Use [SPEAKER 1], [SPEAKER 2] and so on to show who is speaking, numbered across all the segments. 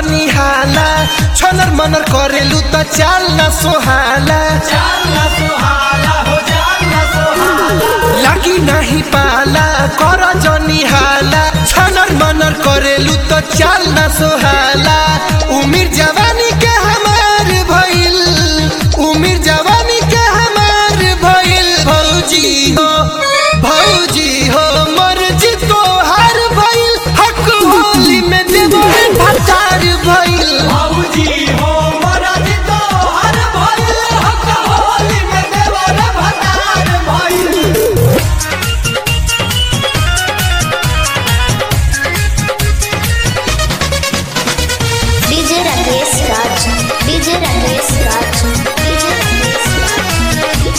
[SPEAKER 1] जनी हाला छनर मनर करेलू त चाल न सोहाला लागी नाही पाला कर जनी हाला छनर मनर करेलू त चाल न सोहाला उमिर जवानी के हमार भइल उमिर जवानी के हमार भइल भौजी हो भौजी हो मर्जी तोहार भइल हक होली में देबो भतार भइल
[SPEAKER 2] बाबूजी हो मरद तो हर भइल हक होली में देवर भतार भइल
[SPEAKER 3] DJ Rakesh Raj DJ Rakesh Raj DJ Rakesh Raj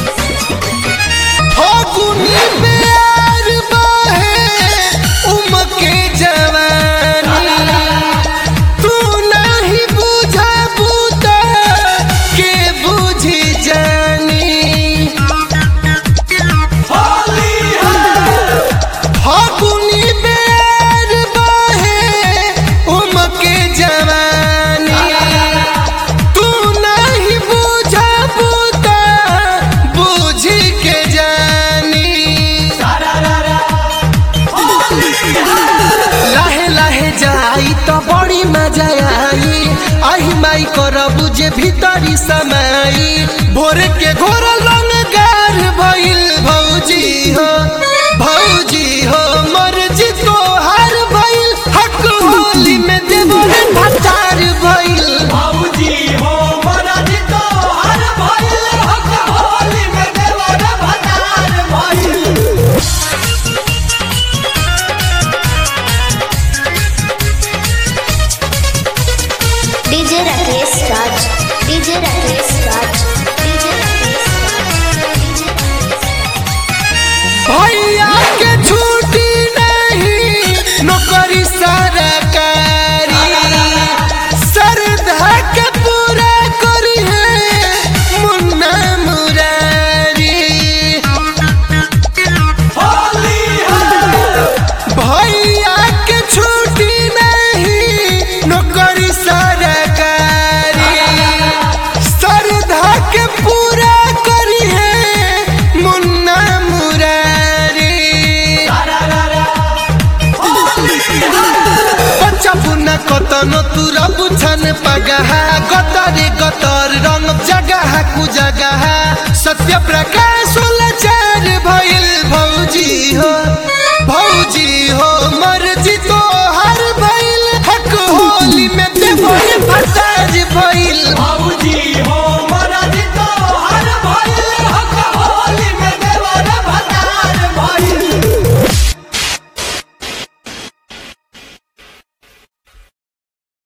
[SPEAKER 1] फागुनी प्यार बाहे उमके जवानी तू नहीं बुझा बूता के बुझी जानी
[SPEAKER 2] होली है
[SPEAKER 1] फागुनी प्यार बाहे उमके जवानी तू नहीं बुझा बूता बुझी के जानी
[SPEAKER 2] सारा रा होली है
[SPEAKER 1] लाहे लाहे जाई तो बड़ी मजा आई आही माई करबू जे भीतरी समाई भोर के घोर लंगार भइल भौजी हो भौजी हो मर्जी तोहार भइल हक होली में देबो रे भतार भइल
[SPEAKER 2] बाबूजी हो मरद तो हर भइल हक होली में देवर भतार भइल
[SPEAKER 3] DJ Rakesh Raj DJ Rakesh Raj DJ Rakesh Raj DJ
[SPEAKER 1] भैया के छुट्टी नहीं नौकरी सरकारी श्रद्धा के पूरा करी है मुन्ना मुरारी
[SPEAKER 2] होली है
[SPEAKER 1] भैया के छुट्टी नहीं नौकरी सरकारी श्रद्धा के पूरा करी है मुन्ना मुरारी
[SPEAKER 2] सारा रा होली है
[SPEAKER 1] बच्चा पुना कतनो तुरा बुझन पगहा गतरे गतर रंग जगह कु जगह सत्य प्रकाश लाचार भइल भौजी हो